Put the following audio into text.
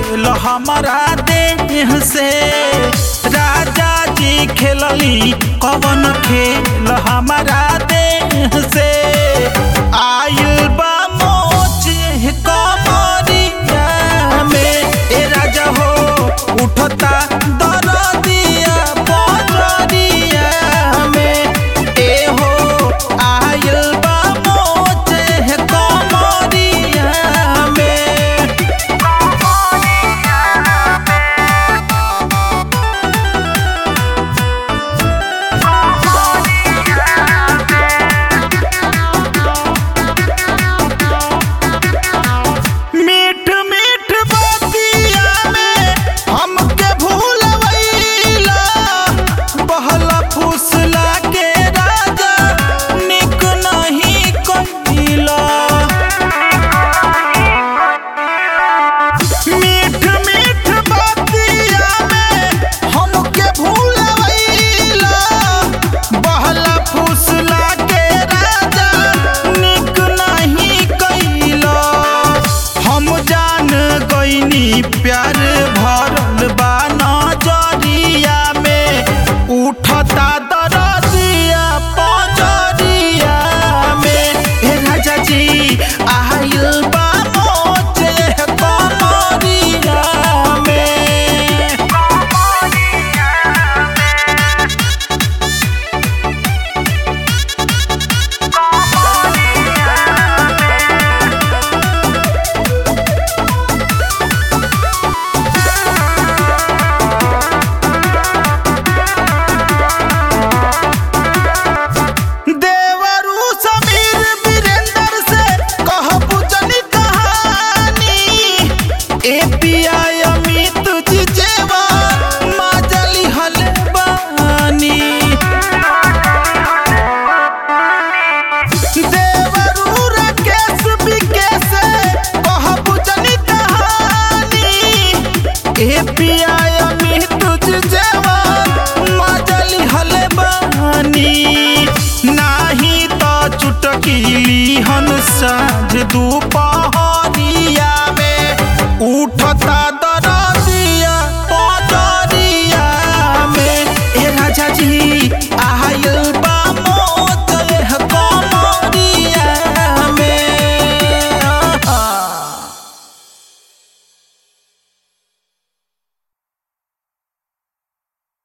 खेल हमारा देह से राजा जी खेलली कवन खेल हमारा देह से आयल बा मोच कमरिया में ए राजा हो उठता दरदिया बजरिया में ए हो आयल बा मोच कमरिया में मीठ मीठ बतिया में हमके भूलवैला बहला फुसला के राजा निक नहीं कहिला मीठ मीठ बतिया में हमके भूलवैला बहला फुसला के राजा निक नहीं कैला हम जान गईनी प्यार भरल बा नजरिया में उठता दर